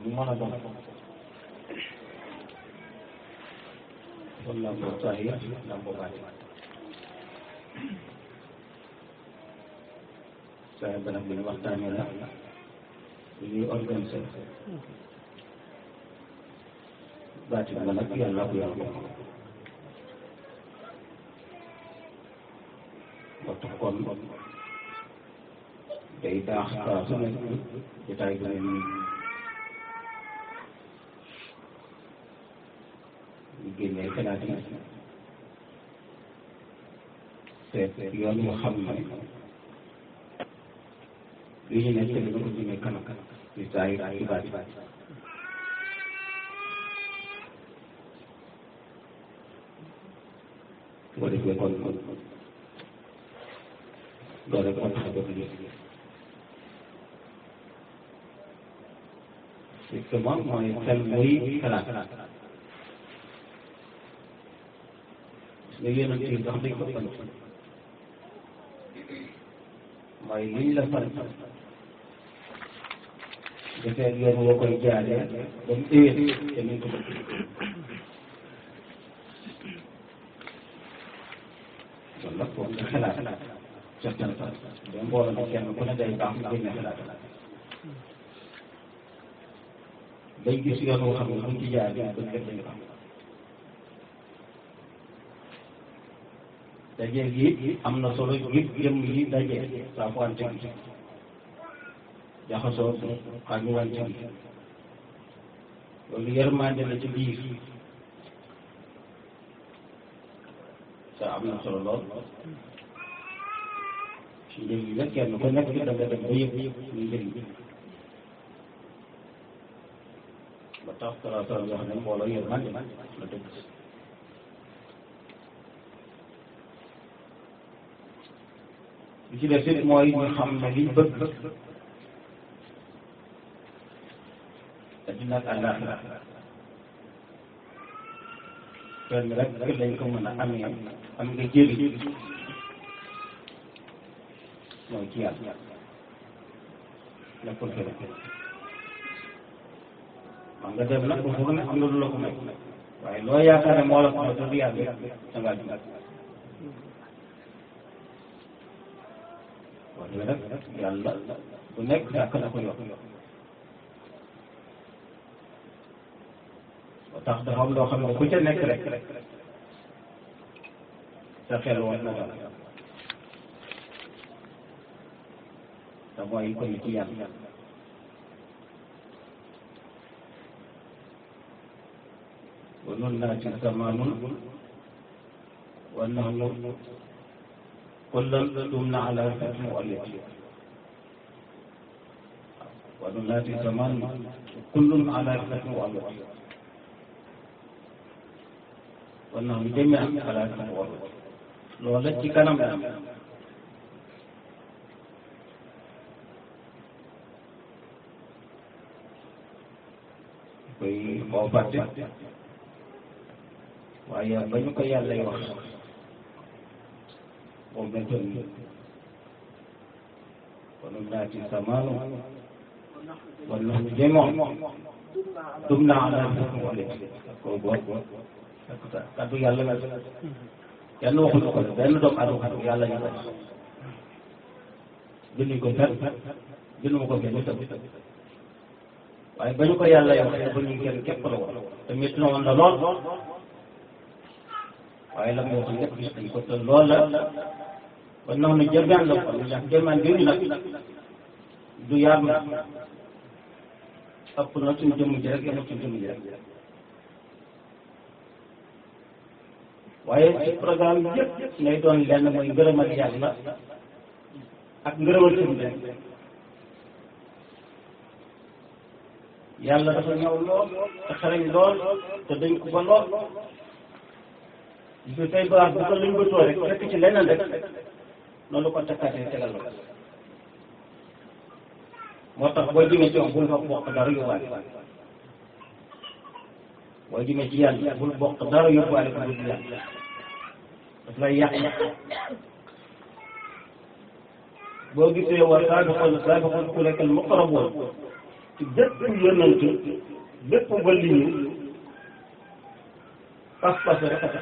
mu mën a doon kon lambo sahir lambo baati saa ba nag li ñu waxtaanee la li ñuy organisé baati ba nag yàlla ko yor ko ba tax kon day baax saa su nekk jotaay bi mel nii ñu génnee xalaat yi seet yoon yu xam ne li ñu nekk dina ko jëmee kanam ci saa yi ak ci baat su ko defee kon loolu rek moo tax a jóg lii justement mooy xel muy xalaat nga yéenal ci sax dañ ko fan mooy liñ la fan defee yoon woo koy jaaree ba mu éwét te ni ko bëgg kon nag foog nga xalaat certain fa da mbooloo na kenn ku ne day baax nga génne xalaat day gis yoon woo xam ne buñ ci jaar bi bëgg dañ ko am daje gi am na solo ngir jëm yi daje saa fu wante gi jaxasoo xañu wante gi loolu yërmande la ci biir te am na solo lool ci njëriñ la kenn ku nekk da nga dem ba yëg ñu njëriñ ba tax sala sala wax ne mbooloo yërmande la dëgg li ci def it mooy ñu xam ne liñ bëgg addina ak àllaaxira kenn rek lañ ko mën a amee am nga jëriñ mooy ci yàlla nekkul feneen xam nga dem nag foofu ne am na lu la ko may waaye loo yaakaar ne moo la ko may te du yàlla da ngaa jum wax dëgg nag yàlla bu nekk sàkk na ko yor ba tax dafa am loo xam ne ku ca nekk rek sa xel war na dal te mooy ko ci yàlla wa nun naati zamanun wa nahnu kullan dumna ala fatmi walid wa nun naati zamanun kullun ala fatmi walid wa nahnu jami'an ala fatmi walid loola ci kanam la koy xoo fàtte waaye ba ñu ko yàlla yi wax boobu lañ toll nii kon naati samaanu wala ñu jéemoon dum naa ala wala koy boobu kaddu yàlla la kenn waxuñu ko benn doomu adama yàlla ñu ko binduñ ko fenn bindu ko fenn itam waaye ba ñu ko yàlla yow ba ñu kenn képp la woon te métti na woon la lool waaye la moo xam lépp gis nañ ko te lool la ba nax na jëmeen la ko ndax jëmeen bi nag du yaatu na ëpp na suñu jëmm ji rek yemul suñu jëmm ji rek waaye ci programme bi yëpp ngay doon lenn mooy ngërëmal yàlla ak ngërëmal suñu benn yàlla dafa ñëw lool te xarañ lool te dañ ko ba lool gis nga tey baax bu ko luñ bëtoo rek fekk ci leneen rek noonu ko takkaatee tegal la moo tax boo jëmee ci moom bul fa bokk dara yóbbaale boo jëmee ci yàlla bul bokk dara yóbbaale ko dul yàlla daf lay yàq boo gisee wa saabiqoon saabiqoon ulaa'ika al-muqrabuun ci bépp yonent bépp waliyu pas-pas rek a tax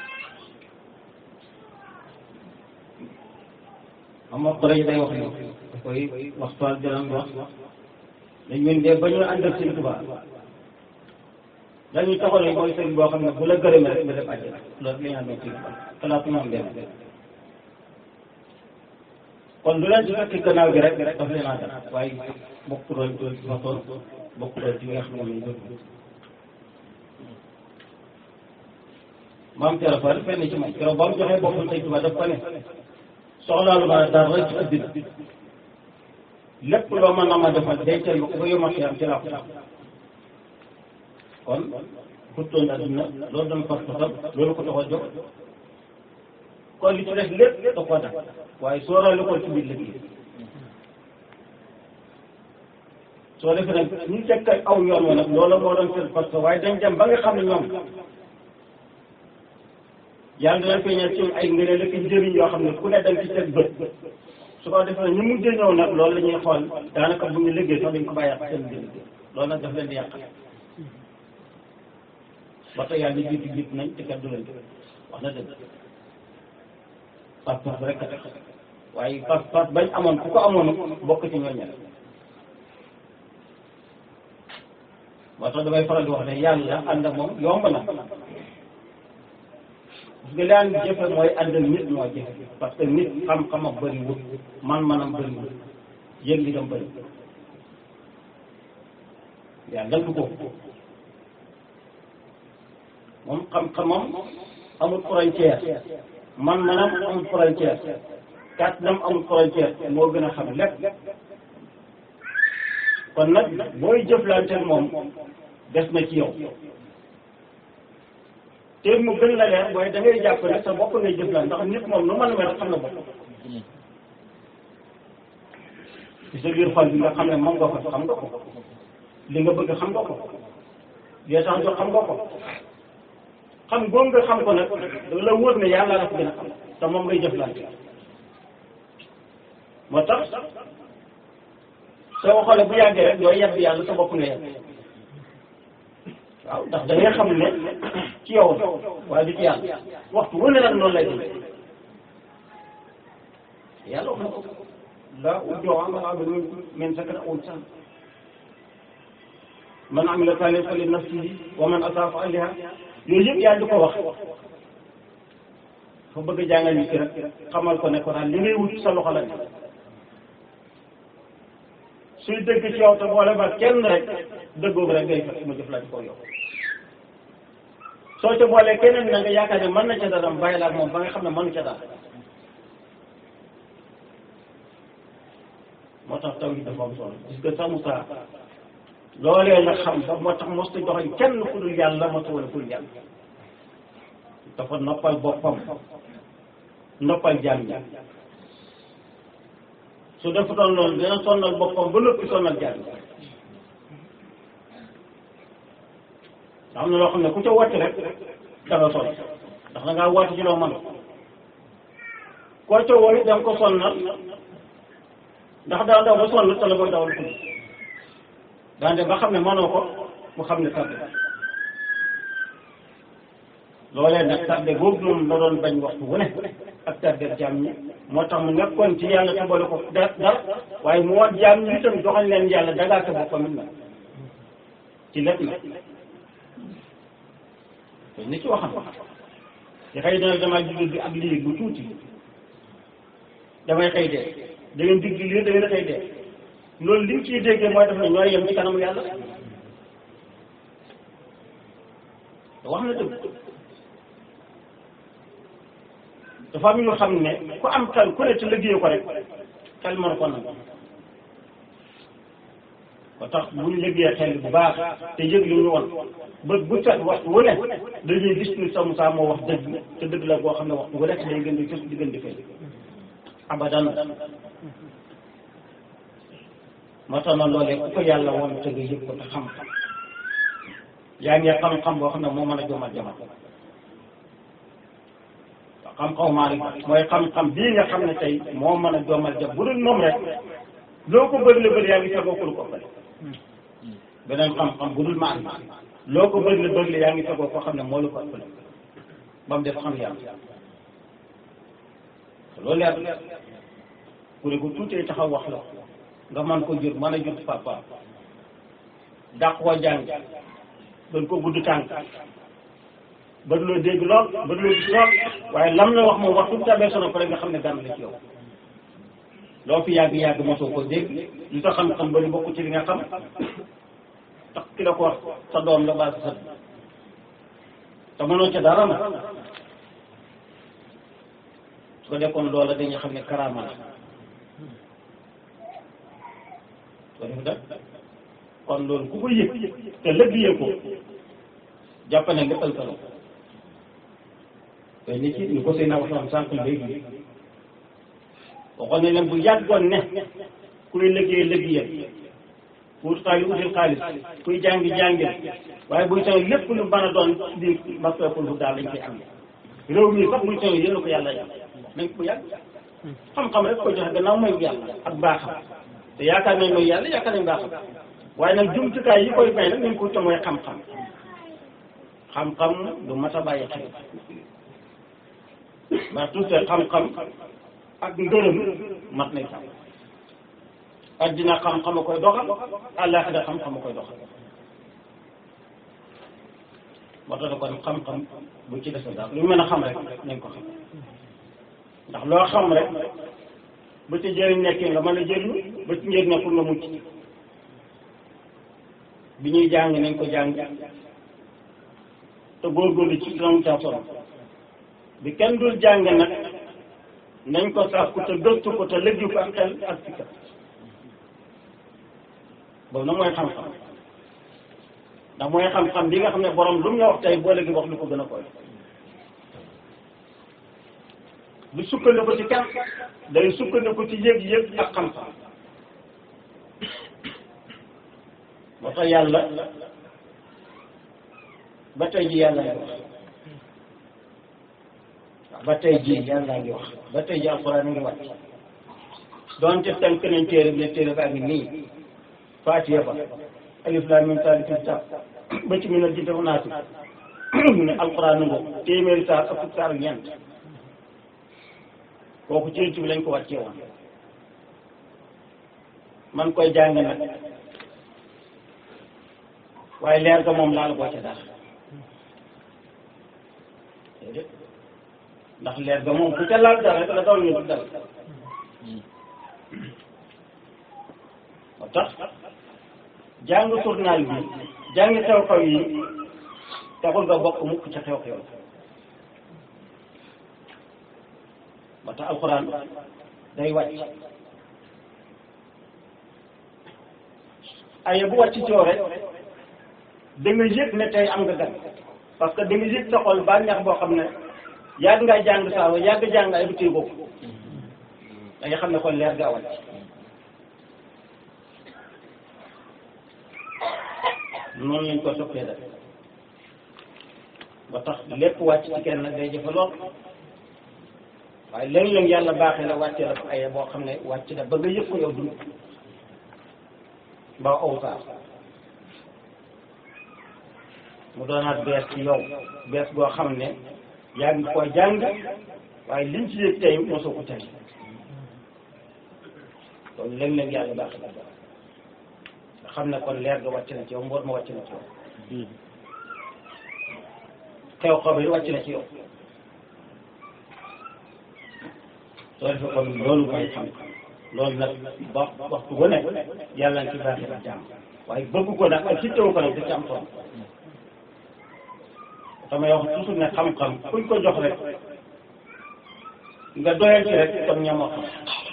xam nga Quraysh day wax ni da koy waxtaan dinañ wax dañ ñun de ba ñu ànd ak Sëñ Tuubaa dañuy taxaw mooy sëñ boo xam ne bu la gërëmee rek nga def àjjana loolu la ñu àndoon Sëñ Tuubaa xalaatu ñu am benn kon lu leen ci fekk gannaaw gi rek daf leen a def waaye bokkuloon ci façon bokkuloon ci li nga xam ne lañ bëgg maam Thiel Fall fenn ci moom keroog ba mu joxee boppam Sëñ Tuubaa daf ko ne soxlaalu ma dara rek ci àddina lépp loo mën a ma defal dencal ma ko ba yoma xiyam ci laa ko sax kon xuttoon àddina loolu doon fas fasam loolu ko tax a jóg kon li ci def lépp da koo def waaye sóoraale ko ci biir liggéey soo defee nag ñu fekk aw yoon wa nag loolu moo doon seen parce que waaye dañ dem ba nga xam ne ñoom yàlla dina feeñal ci ay ngëneel ak njëriñ yoo xam ne ku ne dañ ci teg bët su ko defee ñu mujj ñëw nag loolu la ñuy xool daanaka bu ñu liggéey sax dañ ko bàyyi ak seen biir loolu nag daf leen di yàq ba tey yàlla jiitu jiitu nañ te kat du leen wax na dëgg pas-pas rek a tax waaye pas-pas bañ amoon ku ko amoon bokk ci ñooñu moo tax damay faral di wax ne yàlla ànd ak moom yomb na parce que li ànd jëfe mooy ànd ak nit moo jëfe parce que nit xam-xamam bëriwul man-manam bëriwul yëg li dam bëri yaa dal ko moom xam-xamam amul frontière man-manam amul frontière kàttanam amul frontière moo gën a xam lépp kon nag booy jëflanteel moom des na ci yow te mu gën la leer mooy da ngay jàpp ne sa bopp ngay jëflante ndax nit moom nu mën a mel xam na bopp ci sa biir xol bi nga xam ne moom nga ko xam nga ko li nga bëgg xam nga ko li tax jox xam nga ko xam góom nga xam ko nag da la wóor ne yàlla la ko gën a xam te moom ngay jëflante moo tax soo xoolee bu yàggee rek yooyu yàgg yàlla sa bopp nga yàgg waaw ndax da ngay xam ne ci yow waaye du ci yàlla waxtu wu ne nag noonu lay def yàlla wax na ko laa ujjoo amal amil min sakara aw san man amila salihan fa li nafsihi wa man asaa fa alaiha yooyu yëpp yàlla di ko wax fa bëgg a jàngal nit ki rek xamal ko ne ko daal li ngay wut sa loxo la suy dëgg ci yow te boole ba kenn rek dëggoogu rek ngay fekk mu jëflante ko yow soo ca boolee keneen na nga yaakaar ne mën na ca dara bàyyi la ak moom ba nga xam ne mënu ca dara moo tax taw yi dafa am solo gis nga sax Moussa loolee nga xam ba moo tax mosta joxoñ kenn ku dul yàlla mosta wala ku dul yàlla dafa noppal boppam noppal jaam ñi su defutoon loolu dina sonnal boppam ba noppi sonnal jaam ñi am na loo xam ne ku ca wàcc rek danga sonn ndax da ngaa wàcc ci loo mën koo ca woo it da nga ko sonnal ndax daa daw ba sonn te la koy dawal tudd daante ba xam ne mënoo ko mu xam ne tardé loolee nag tardé boobu moom la doon bañ waxtu wu ne ak tardé jaam ñi moo tax mu nekkoon ci yàlla te boole ko dara dara waaye mu wax jaam ñi itam joxañ leen yàlla dagaa sa boppam it nag ci lépp nag te ni ci waxam te xëy na damaa judd bi ak lii bu tuuti damay xëy dee da ngeen digg lii da ngeen xëy dee loolu li ñu ciy déggee mooy def na ñooy yem ci kanamu yàlla te wax na dëgg dafa am ñu xam ne ku am xel ku ne ci liggéey ko rek xel mën ko nangu ba tax bu ñu liggéey xel bu baax te yëg li ñu woon ba bu set waxtu wu ne dañuy gis ni sa Moussa moo wax dëgg te dëgg la boo xam ne waxtu wu nekk day gën di gis di gën di fay abadan moo tax na loolee ku ko yàlla woon te nga yëg ko te xam yaa ngi xam-xam boo xam ne moo mën a jomal jamal xam-xam maa mooy xam-xam bii nga xam ne tey moo mën a jomal jam bu dul moom rek loo ko bëri la bëri yaa ngi sagoo ko lu ko bëri beneen xam-xam bu dul maan loo ko bëgg la bëgg la yaa ngi fegoo koo xam ne moo la ko ëppale ba mu def xam yàlla loolu leer ku ne ko tuutee taxaw wax la nga man ko jur mën a jur papa dàq koo jàng doon ko gudd tànk ba loo dégg lool ba loo gis lool waaye lam la wax moom wax fu tabee sono pare nga xam ne gànn la ci yow loo fi yàgg-yàgg mosoo ko dégg lu tax xam-xam bari bokk ci li nga xam tax ki la ko wax sa doom la baa sa sët te mënoo ca dara na su ko dekkoon loola dañuy xam ne karaama la ko def da kon loolu ku ko yëg te lëggee ko jàpp ne nga ëlkalo te nit ci ñu ko seen waxtaan sànq léegi waxoon ne leen bu yàggoon ne kuy liggéey liggéeyal pour xaalis util xaalis kuy jàngi jàngil waaye buy taw lépp lu mën a doon di masakul bu daal lañ koy am réew mi sax buy taw yéen a ko yàlla yàlla nañ ko yàgg xam-xam rek ko joxe gannaaw mooy yàlla ak baaxam te yaakaar nañ mooy yàlla yaakaar nañ baaxam waaye nag jumtukaay yi koy may nag nañ ko te mooy xam-xam xam-xam du mat a bàyyi xel ba tuuti xam-xam ak ngërëm mat nañ sax addina xam-xam a koy doxal àllaaxira xam-xam a koy doxal moo tax kon xam-xam bu ci des daal lu mën a xam rek nañ ko xam ndax loo xam rek ba ci jëriñ nekkee nga mën a jëriñu ba ci njëriñ nekkul nga mucc bi ñuy jàng nañ ko jàng te góorgóorlu ci dinamu caa solo bi kenn dul jàng nag nañ ko sàkku te gëstu ko te lëggi ko ak xel ak fikkat boobu nag mooy xam-xam ndax mooy xam-xam bi nga xam ne borom lu mu la wax tey boo léegi wax lu ko gën a koy du sukkandiku ci kenn day sukkandiku ci yëg-yëg ak xam-xam moo tax yàlla ba tey ji yàlla ngi wax ba tey ji yàlla ngi wax ba tey ji alxuraan ngi wàcc doonte tënk nañ téere bi ne téere baa ngi nii faatiya ba alif laam miim zaalika kitaab ba ci minal jinnati wan naasi mu ne alxuraan nga téeméeri saar ak fukki saar ak ñeent kooku ci bi lañ ko wàccee woon man koy jàng nag waaye leer ga moom laal boo ca dara déedéet ndax leer ga moom ku ca laal dara rek la daw ñu du dara moo tax jàng journal bi jàng xew-xew yi taxul nga bokk mukk ca xew-xew moo tax alxuraan day wàcc aye bu wàcc coow rek da nga yëg ne tey am nga gan parce que da nga yëg sa xol bànneex boo xam ne yàgg ngay jàng saawa yàgg jàng ay du téye boobu da nga xam ne kon leer gaa wàcc noonu lañ ko soppee def ba tax lépp wàcc ci kenn nag day jëfe lool waaye léeg-léeg yàlla baaxee la wàccee la ko aye boo xam ne wàcc na ba nga yëg ko yow dund ba awsaar mu doonaat bees ci yow bees goo xam ne yaa ngi koy jàng waaye liñ ci yëg tey mosoo ko tey kon léeg-léeg yàlla baax la nga xam ne kon leer ga wàcc na ci yow mboor ma wàcc na ci yow xew xew bi wàcc na ci yow soo defee kon loolu mooy xam-xam loolu nag ba waxtu bu nekk yàlla na ci baaxee ak jàmm waaye bëgg ko nag ak ci teew ko nag da ci am solo damay wax toujours ne xam-xam kuñ ko jox rek nga doyal ci rek kon ñamoo xam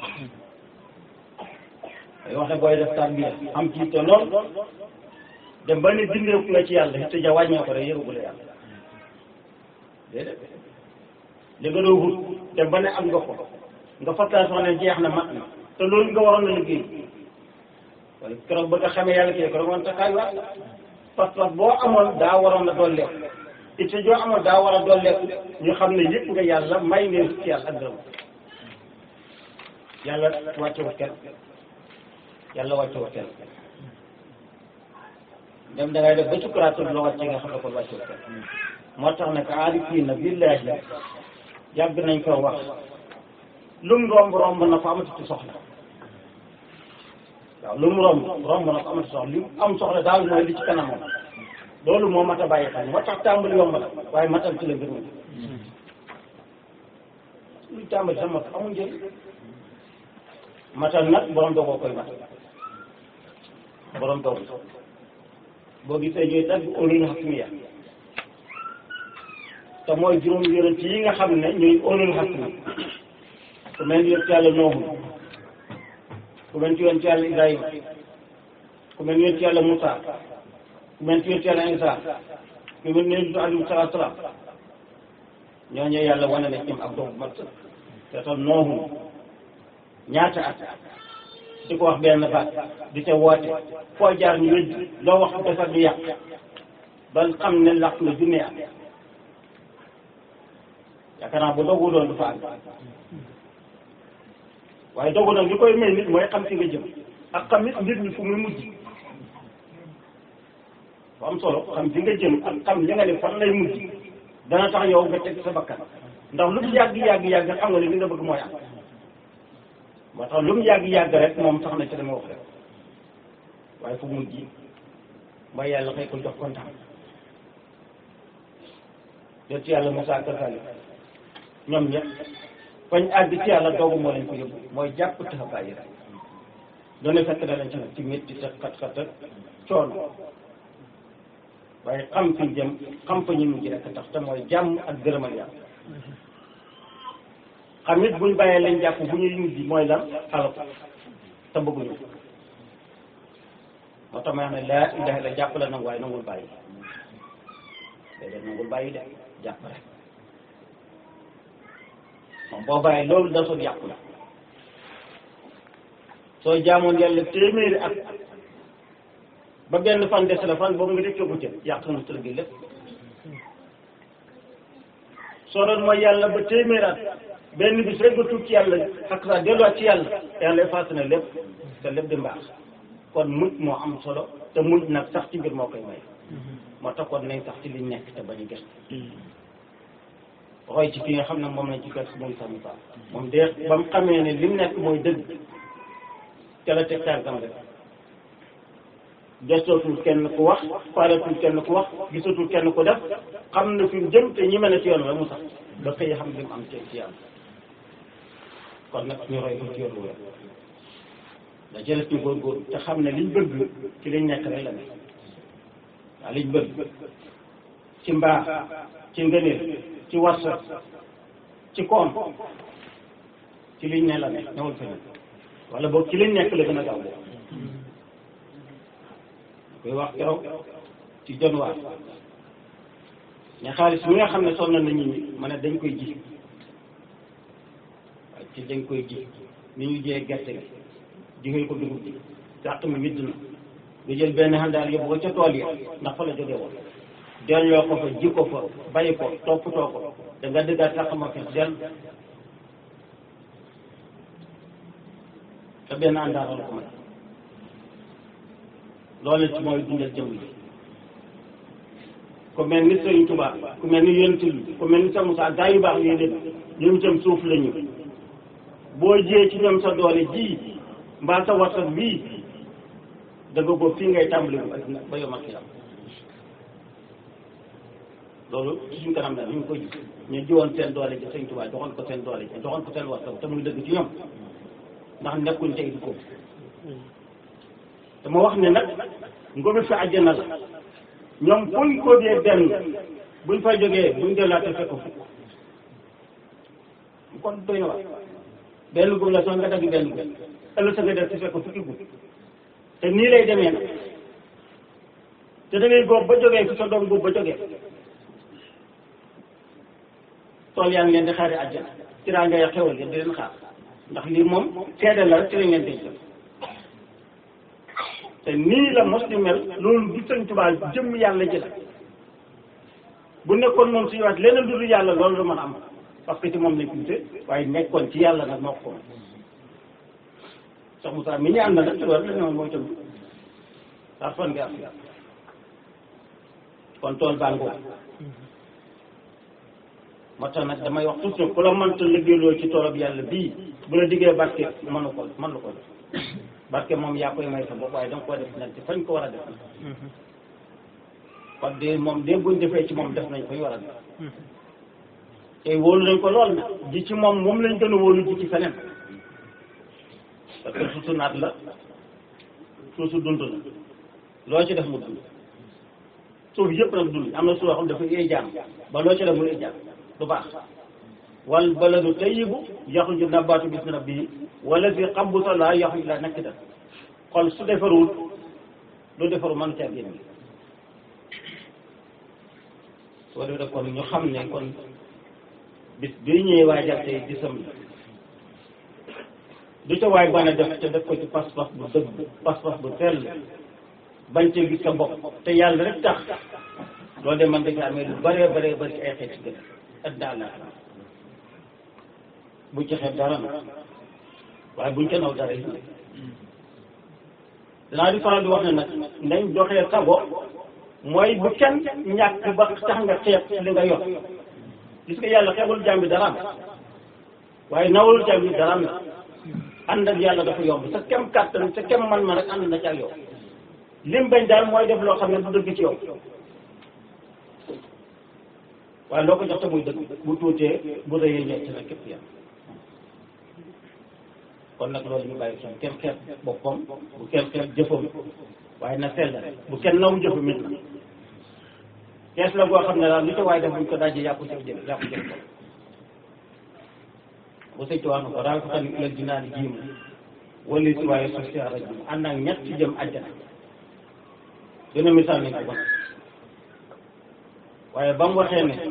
day wax ne booy def tarbiya am ci te lool dem ba ne dindeeku nga ci yàlla te ja wàññee ko rek yëgagul yàlla déedéet li nga doon wut dem ba ne am nga ko nga fattaa soo ne jeex na mat na te loolu nga waroon na liggéey waaye keroog ba nga xamee yàlla kii keroog man taxaay waat parce que boo amoon daa waroon na dolleeku it joo amoon daa war a dolleeku ñu xam ne yëpp nga yàlla may ngeen ci yàlla ak gërëm yàlla wàccewut kenn yàlla wàccewut kenn dem da ngay def ba sukkuraatul loo wàcce nga xam ne ko wàccul kenn moo tax nag aarifiina billaahi yàgg nañ ko wax lum romb romb na ko amatu ci soxla waaw lu mu romb romb na ko amatu soxla li am soxla daal mooy li ci kanamam loolu moo mat a bàyyi xel moo tax tàmbali yomb la waaye matal ci la mbir mi luy tàmbali sa mat amul njëriñ matal nag borom dogoo koy matal borom dogu boo gisee ñuy tagg ulul xasmiya te mooy juróom yonent yi nga xam ne ñuy ulul xasmi ku mel ni yonent yàlla Noohu ku mel ni yonent yàlla Ibrahima ku mel ni yonent yàlla Moussa ku mel ni yonent yàlla Isa ku mel ni yonent alayhi salaatu salaam ñooñu yàlla wane na ci ak dogu mat te tam Noohu ñaata at di ko wax benn baat di ca woote foo jaar ñu wéddi loo wax defar ñu yàq ba xam ne làq na junne at yaakaar naa bu dogu doon du fa àgg waaye dogu nag li koy may nit mooy xam fi nga jëm ak xam nit mbir mi fu muy mujj bu am solo xam fi nga jëm ak xam li nga ne fan lay mujj dana tax yow nga teg sa bakkan ndax lu mu yàgg yàgg yàgg xam nga ne li nga bëgg mooy am moo tax lu mu yàgg yàgg rek moom sax na ci dama wax rek waaye fu mujj mooy yàlla xëy ko jox kontaan jot ci yàlla Moussa Kasali ñoom ñëpp fañ àgg ci yàlla doogu moo leen ko yóbbu mooy jàpp tax a bàyyi rek doone fekk na leen ci nag ci métti te xat-xat ak coono waaye xam fi jëm xam fa ñu mujj rek tax te mooy jàmm ak gërëmal yàlla xam nit buñ bàyyee lañ jàpp bu ñuy mujj mooy lan xala ko te bëgguñu moo tax ma wax ne laa ilaha illa jàpp la nangu waaye nangul bàyyi léeg-léeg nangul bàyyi de jàpp rek moom boo bàyyi loolu da soog yàqu la soo jaamoon yàlla téeméeri at ba benn fan des la fan boobu nga def ko jëm yàq nga tër gi lépp soo doon mooy yàlla ba téeméeri at benn bis rek nga tuub ci yàlla ak sa delluwaat ci yàlla yàlla effacé na lépp te lépp di mbaax kon mujj moo am solo te mujj nag sax ci mbir moo koy may moo tax kon nañ sax ci liñ nekk te bañ a gëstu roy ci ki nga xam ne moom lañ ci gëstu muy Sëñ Musaa moom de ba mu xamee ne lim nekk mooy dëgg te la teg tànkam rek gëstootul kenn ku wax faaletul kenn ku wax gisatul kenn ku def xam na fi mu jëm te ñi mën a ci yoon la mu sax ba xëy xam li mu am ci ci yàlla kon nag ñu roy ko ci yoon wér da jëlet ñu góorgóorlu te xam ne liñ bëgg ci liñ nekk rek la ne waaw liñ bëgg ci mbaax ci ngëneel ci warsa ci koom ci liñ ne la ne newul feneen wala boog ci liñ nekk la gën a gaaw boobu koy wax keroog ci januwaar ne xaalis mi nga xam ne sonn na nit ñi ma ne dañ koy ji waaye ci dañ koy ji ni ñu jiyee gerte gi jigéen ko dugub ji sàq mi widd na nga jël benn xandaal yóbbu ko ca tool yi ndax fa la jógee woon delloo ko fa ji ko fa bàyyi ko toppatoo ko da nga dëggaat sàq ma fees dell te benn àndaaral ko may loolu ci mooy dundal jëmm yi ku mel ni Sëriñ Tuubaa ku mel ni yonent yi ku mel ni sa Musaa gaa yu baax yooyu lépp ñoom itam suuf la ñu boo jiyee ci ñoom sa doole ji mbaa sa warsak bii da nga boobu fii ngay tàmbali bu addina ba yomal xiyam loolu ci suñ kanam la ñu ngi koy gis ñu jiwoon seen doole ji Sëriñ Tuubaa joxoon ko seen doole ji joxoon ko seen warsak te muy dëgg ci ñoom ndax nekkuñ tey di ko dama wax ne nag ngobi fi àjjana la ñoom buñ ko dee benn buñ fa jógee buñ dellaate fekk fukk kon doy na wax benn gub la sax nga dagg benn gub ëllëg sa nga def ci fekk fukki gub te nii lay demee nag te da ngay góob ba jógee fi sa doom góob ba jógee tool yaa ngi leen di xaari àjjana ci raa ngay xewal di leen xaar ndax lii moom seede la rek ci lañ leen di jël te nii la mos di mel loolu du sëñ Tuubaa jëmm yàlla ji la bu nekkoon moom suñu waat leneen lu dul yàlla loolu la mën a am parce que ci moom lañ tuute waaye nekkoon ci yàlla nag moo ko moom sax Moussa mi ñu ànd nag ci loolu la ñoom mooy tam saa fan nga am kon tool baa ngoo moo tax nag damay wax toujours ku la mënta liggéeyloo ci toolab yàlla bii bu la diggee barke mënu ko mën lu ko def barke moom yaa koy may sa bopp waaye danga ko def nag ci fañ ko war a def kon de moom de buñ defee ci moom def nañ fañ war a def tey wóolu nañ ko lool nag ji ci moom moom lañ gën a wóolu ji ci feneen parce que suusu naat la suusu dund la loo ci def mu dund suuf yëpp nag dund am na suuf yoo xam dafa yee jaam ba loo ci def mu yee jaam du baax wal baladu tayyibu yaxruju nabaatu bismi rabbihi wala fi xabusa laa yaxruju illaa nakkidan xol su defarul lu defaru mën caa génn soo defee kon ñu xam ne kon bis bii ñëwee waajal tey gisam la du ca waay bana def te def ko ci pas-pas bu dëgg pas-pas bu teel bañ cee gis sa bopp te yàlla rek tax loolu de man dafay amee lu bëree bëree bëri ci ay xeet ci gën ak daal la bu ci xeeb dara nag waaye buñ ca naw dara yi danaa di faral di wax ne nag nañ joxee sago mooy bu kenn ñàkk ba tax nga xeeb li nga yor gis nga yàlla xeebul jàmm bi daraam waaye nawul jàmm bi daraam la ànd ak yàlla dafa yomb sa kem kàttan sa kem man ma rek ànd na ci ak yow lim bañ daal mooy def loo xam ne du dëgg ci yow waaye loo ko jox te muy dëgg bu tuutee bu rëyee ñett na képp yam kon nag loolu ñu bàyyi xel kenn xeeb boppam bu kenn xeeb jëfam waaye na sell bu kenn naw jëfu mit na kees la goo xam ne daal li ko waaye def buñ ko dajee yàqu jëf jëf yàqu jëf ko bu sëñ wax na ko daal ko xam ne ëllëg dinaa di jiim wala si waaye suuf si ara jiim ànd ak ñett ci jëm àjjana dina misaal nañ ko bon waaye ba mu waxee ne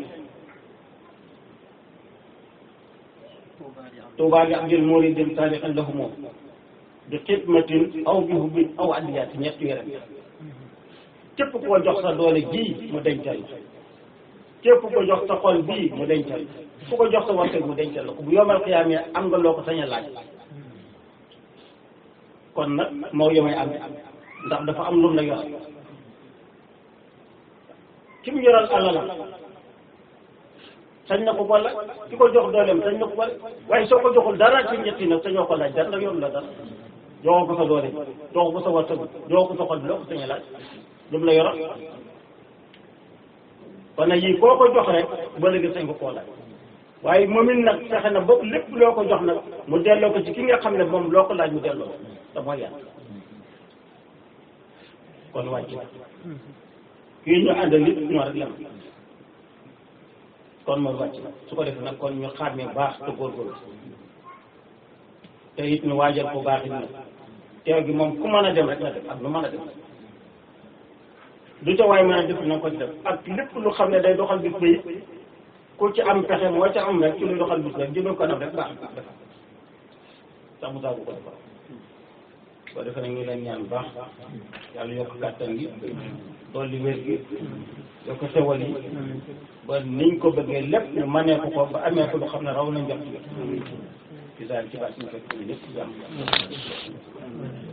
tuubaa gi abdil muridin saadiqan lahu moom bi xidmatin aw bi hubbin aw addiyaati ñett yore képp koo jox sa doole ji mu dencal képp ko jox sa xol bii mu dencal fu ko jox sa warte mu dencal la ko bu yomal xiyaamee am nga loo ko sañ a laaj kon nag moo yomay am ndax dafa am lu la yor ki mu yoral alalam sañ na ko wala ki ko jox dooleem sañ na ko wala waaye soo ko joxul dara ci ñetti nag sañoo ko laaj dara ndax yoru la dara joxoo ko sa doole joxoo ko sa warte joxoo ko sa xol bi loo ko sañ a laaj lu mu la yoral kon nag yii koo ko jox rek ba léegi sañ ko koo laaj waaye moom it nag fexe na bopp lépp loo ko jox nag mu delloo ko ci ki nga xam ne moom loo ko laaj mu delloo te mooy yàlla kon wàcc kii ñu àndal nit ñoo rek lem kon moom wàcc su ko defee nag kon ñu xàmmee baax te góorgóorlu te it ñu waajal ko baax it nag teew gi moom ku mën a dem rek na def ak lu mën a dem du ca waay mën a def na ko ci def ak lépp lu xam ne day doxal bis ba it ku ci am pexe moo ca am rek ci luy doxal bis rek jëmee ko nag rek baax baax defal sax mu saabu ko defal soo defee nag ñu leen ñaan baax yàlla yokk kàttan gi dolli wér gi yokk xewal yi ba niñ ko bëggee lépp ñu mënee ko ko ba amee ko lu xam ne raw nañ jot ci ci daal ci baat ñu fekk ñu lépp jàmm